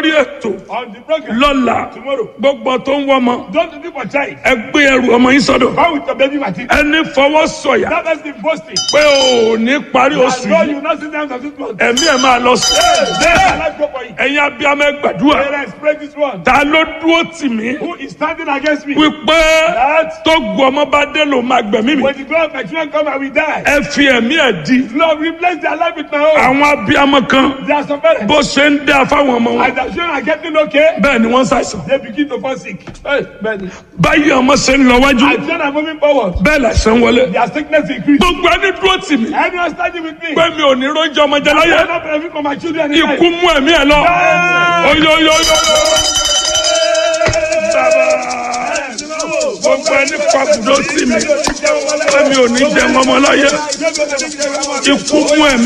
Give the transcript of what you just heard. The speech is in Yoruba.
lórí ètò on the program lọ́la tomorrow. gbogbo tó ń wọ́mọ Don't do for child. ẹ gbé ẹrù ọmọ yín sọ́dọ̀ Come with your baby material. ẹni fọwọ́ sọ̀yà That has been boasting. pé ò ní parí I oṣù know yìí you will not sit down and sit down. ẹ̀mí ẹ̀ máa lọ sí Let my life go for you. ẹ̀yin abiyamọ ẹ gbàdúrà Parents, pray this one. ta ló dúró tì mí Who is standing against me? wípé That tó gu ọmọ bá dé ló máa gbẹ̀mí mi when the glory of my children come, I will die. ẹ fi ẹ̀mí ẹ̀ di Lord, replace their life with my own. àwọn abiyamọ kan There are some parents. bó ṣe ń dá fáwọn ọmọ wọn As their children are getting okay, bẹ́ẹ̀ ni wọ́n ń ṣàìsàn they begin to fall sick. Hey, man. báyìí ọmọ ṣe ń lọ wájú As children are moving forward, bẹ́ẹ̀ làṣẹ ń wọlé their sickness increase. gbogbo ẹni dúró tì mí Anyone standing with me? pé mi ò ní róúnjẹ ọmọ jẹ I láyé will not benefit from my children in ikú life. mú ẹ̀mí ẹ̀ lọ oyoyoyo gbogbo ẹni pàbùdó sí mi pé mi ò ní jẹun ọmọ láyé ikú mú ẹ̀mí.